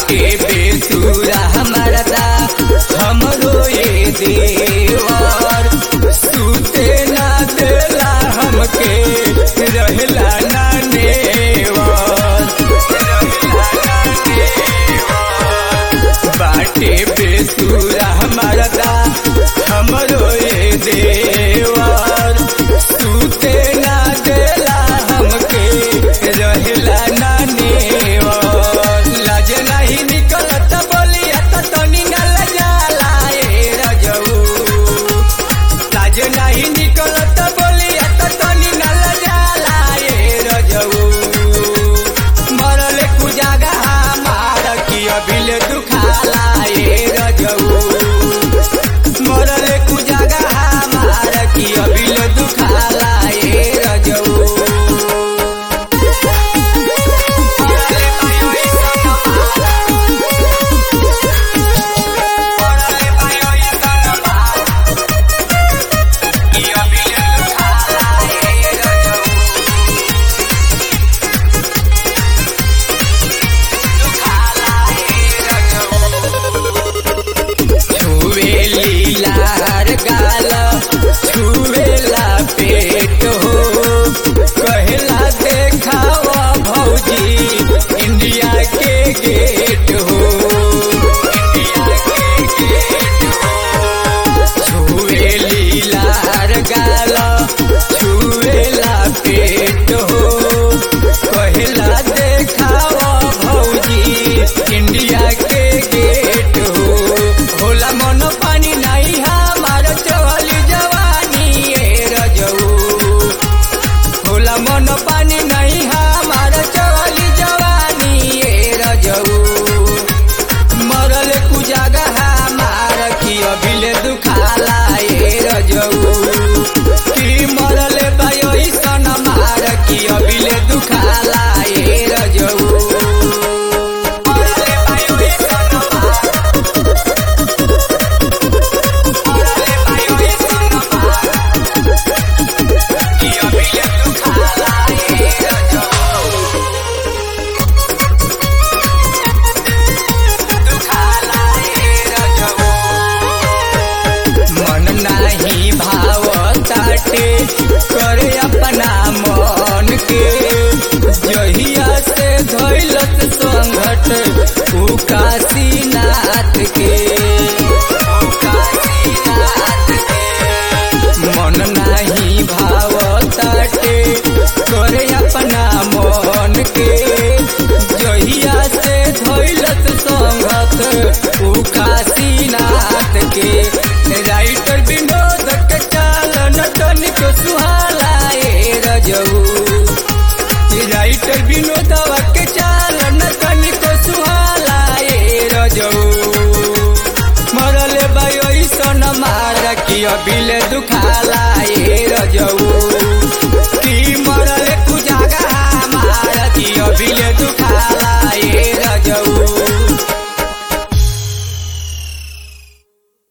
बाटे बेसुरा हमारा दा हमरो ये देवर सुते ना देला हमके रहला ना नेवर बाटे बेसुरा हमारा दा हमरो ये देवर सुते ना देला हमके रहला ना नेवर लाज नहीं निकलत बोलिया त तनी न लजाला ए रजऊ लाज नहीं निकलत बोलिया त तनी न लजाला ए रजऊ मरल कुजागा मार की अभिल दुखाला ए रजऊ मरल कुजागा मार की अभिल दुखाला ए रजऊ छुएली लार गाल छुएला पेट हो कहला देखावा भौजी इंडिया के गेट हो इंडिया के गेट हो छुएली लार गाल छुएला पेट हो कहला देखावा भौजी इंडिया के गेट हो होला मन पानी नहीं हमार चवली जवानी ए रजऊ होला मन पानी नहीं हमार चवली जवानी ए रजऊ मरल कुजागा हमार की अभिले दुखाला ए रजऊ की मरल बायोई सन मार की अभिले दुखाला ए रजऊ मरल बायोई सन मार मन नाही भाव ताटे करे अपना मन के जहिया से धैलत संघट उ काशीनाथ के उ काशीनाथ के मन नाही भाव ताटे करे अपना मन के जहिया से धैलत संघत उ काशीनाथ के राइटर विनोद के चालन तनिक सुहाला ए रजऊ राइटर विनोदवा के चालन तनिक सुहाला ए रजऊ मरल बायोई सन मार की अभिले दुखाला